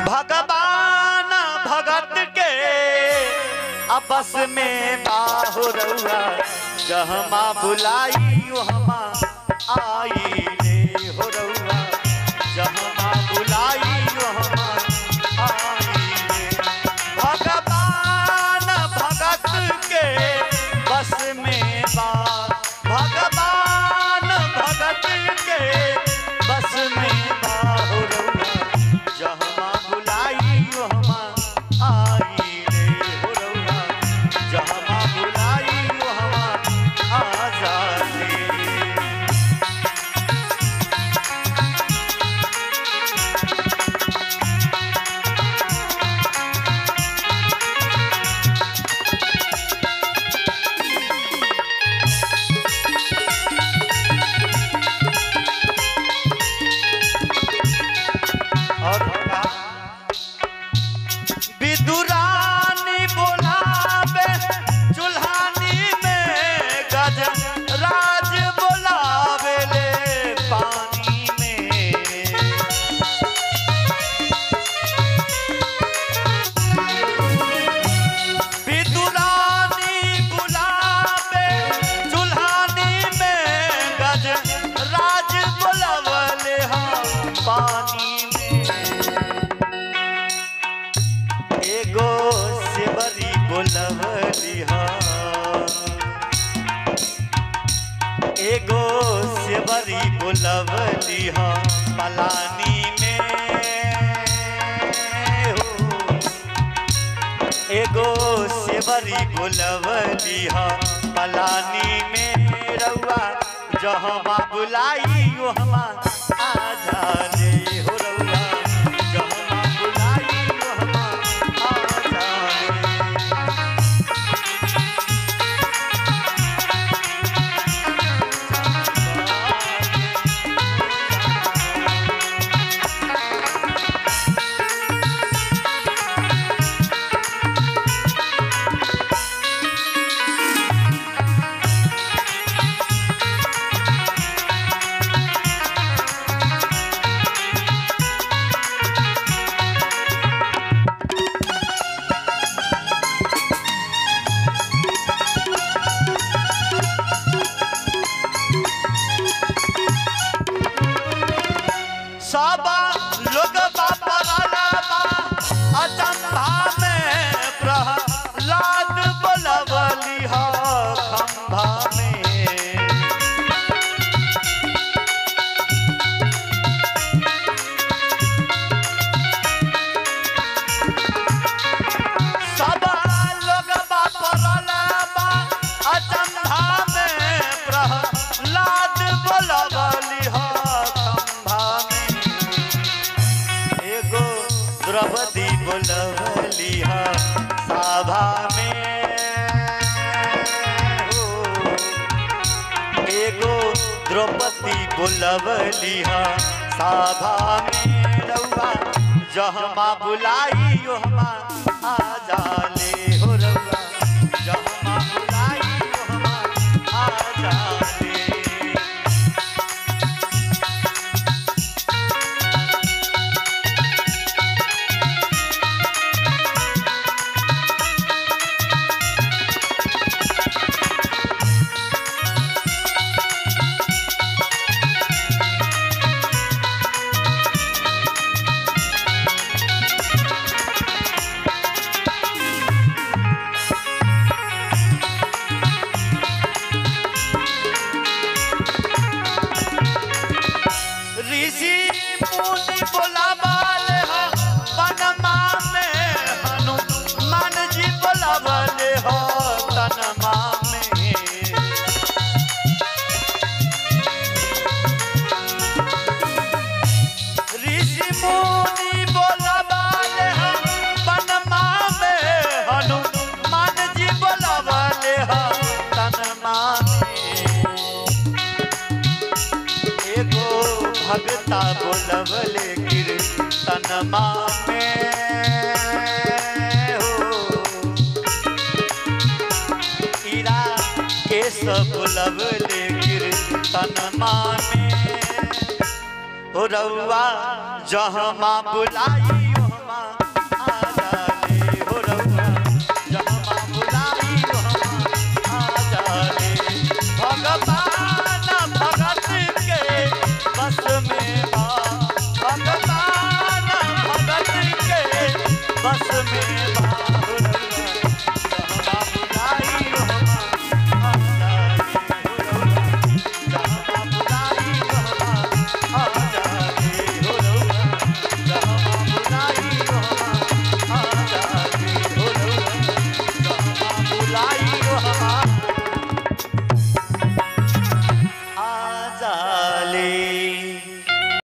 भगवान भगत के आपस में बाहु रउआ जहमा बुलाई वहमा आई रे हो रउआ जहमा बुलाई वहमा आई रे भगवान भगत के बस में बा भगवान भगत के बस में बाहु रउआ जहमा बुलाई वहमा आई रे हो रउआ जहमा बुलाई वहमा आ जाले और का विदुरानी बोलावे चुल्हानी में गज राज बोलावे ले पानी में विदुरानी बुलावे चुल्हानी में गज राज बोलावले हम पानी में एगो सेवरी बोलवली हम एगो सेवरी बोलवली हम पलानी में हो एगो सेवरी बोलवली ह पलानी में रउआ जहमा बुलाई वहमा आ जाले हो रउआ जहमा बुलाई वहमा आ जाले सब लोग बापराला बा अचंभा में प्रहलाद बोलवली ह खंभा में सब लोग बापराला बा अचंभा में प्रहलाद बोलवली ह खंभा में एगो द्रौपदी बोलवली ह सभा में हो एगो द्रौपदी बोलवली ह सभा में रउआ जहमा बुलाई ओहमा आ जाले हो रउआ जहमा बुलाई ओहमा आ जाले ऋषि मुनि बोलावल ह वनमा में हनुमान जी बोलावल ह तनमा में ऋषि मुनि बोलावल ह वनमा में हनुमान जी बोलावल ह तनमा में एगो भगता बोलवले कीर्तनमा में हो ईरा केस बोलवले कीर्तनमा में हो रउआ जहमा बुलाई